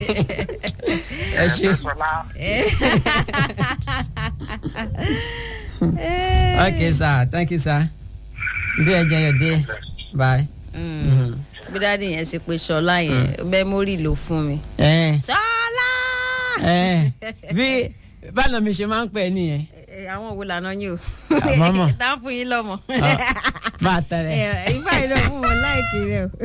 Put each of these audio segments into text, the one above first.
ẹ ṣe Sọlá okay sir thank you sir do enjoy your day bye. bí dáàdi yẹn ṣe pé ṣọlá yẹn mẹ́mórì ló fún mi. ẹ ṣọlá. ẹ bí báwo mi ṣe máa ń pè é nìyẹn Ẹ, àwọn wo lànà yín o. Àmọ́mọ́. tá ń fún yín lọ́mọ. máa tẹ̀lé. ìfà yìí ló fún wọn láìkí rẹ o.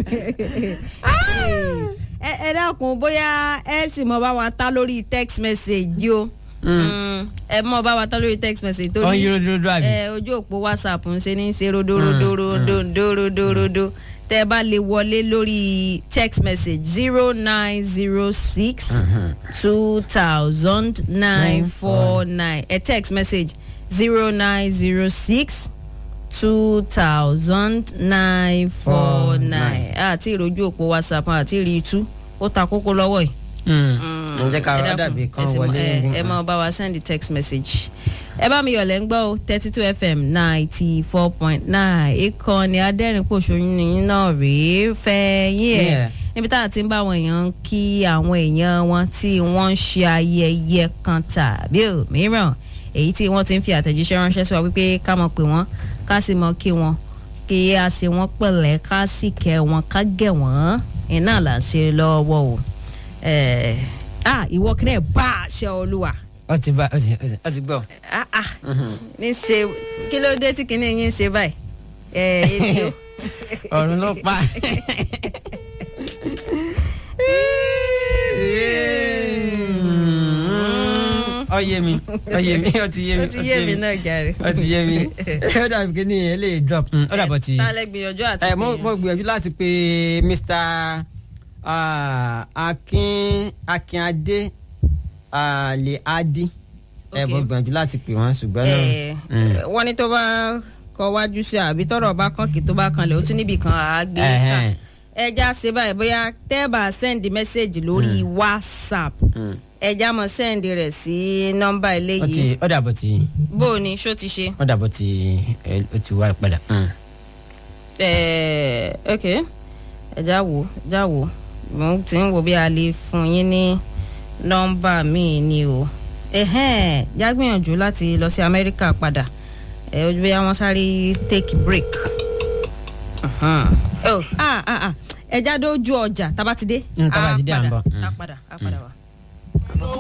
ẹ ẹ dákun bóyá ẹ sì mọ bá wa ta lórí text message o. Mm, ẹ mọ bá wa ta lórí text message ó ń torí yí rododo àbí. ẹ ojú òpó whatsapp ń ṣe ní ṣe rodorodorodorodo tẹ ẹ bá lè wọlé lórí text message zero nine zero six two thousand nine four nine ẹ text message zero nine zero six two thousand nine four nine àti ìrojú òpó whatsapp àti ìrì itú ó ta kókó lọ́wọ́ yìí ǹjẹ́ ká ẹ rọ́ dákun, dàbí kan ẹ sì mọ- wọlé. ẹ ẹ máa bá wa send the text message ẹ bá mi yọ̀lẹ̀ ń gbọ́ o thirty two fm ninety four point nine ìkànnì adẹ́rìn-pọ̀ṣọ́yún nìyí náà rèé fẹ́yìn ẹ̀ Yeah. níbi tá a ti ń bá àwọn èèyàn kí àwọn èèyàn wọn tí wọ́n ń ṣe ayẹyẹ kan tàbí òmíràn èyí tí wọ́n ti ń fi àtẹ̀jíṣẹ́ ránṣẹ́ sí wa wípé ká mọ̀ pé wọ́n ká sì mọ̀ kí wọ́n kí a ṣe wọ́n pẹ̀lẹ́ ká sì kẹ́ wọn ká gẹ̀ wọ́n iná là ń ṣe lọ́wọ́ o ẹ̀ ah ìwọ kí náà bá àṣẹ olúwa ó ti bá ó ti ó ti- ó ti gbọ́. ah ah ní ṣe kí ló dé tí kinní yín ṣe báyìí ẹ èmi o. ọ̀run ló pa. ọyẹ mi ọyẹ mi ó ti yé mi ó ti yé mi náà jàre. ó ti yé mi ó dàbí kí ni ẹ lè drop mm, ó dàbọ̀ ti. ta lẹ gbìyànjú àti ẹ mo gbìyànjú. mo gbìyànjú láti pe mr ah, akin akinade alẹ adi ẹ Ok. mo gbìyànjú láti pè wọn ṣùgbọ́n ẹ náà. wọ́n ní tó bá kọ wájú sí àbí tọrọ bá kàn kí tó bá kanlẹ̀ ó tún níbì kan àá gbé ká Ẹhẹ́n. ẹja ṣe báyìí bóyá tẹ́ẹ̀bà send message lórí whatsapp Mm. ẹja mọ̀ send rẹ̀ sí nọ́mbà ó eléyìí ti ó dàbọ̀ ti bó o ní ṣó ti ṣe. ó dàbọ̀ ti ẹ, ó ti wá padà. Mm. Eh, ok ẹja wo ẹja wo mo ti ń wo bí a lè fún yín ní nọ́mbà míì ni o ẹhẹ́n já gbìyànjú láti lọ sí amẹ́ríkà padà ẹ ojú bí wọ́n sáré take break Mhm. oh ah ah ah ẹja dójú ọjà tábà ti dé Mm, tá bá ti dé, à ń padà bọ̀. Mm. á padà á padà wá.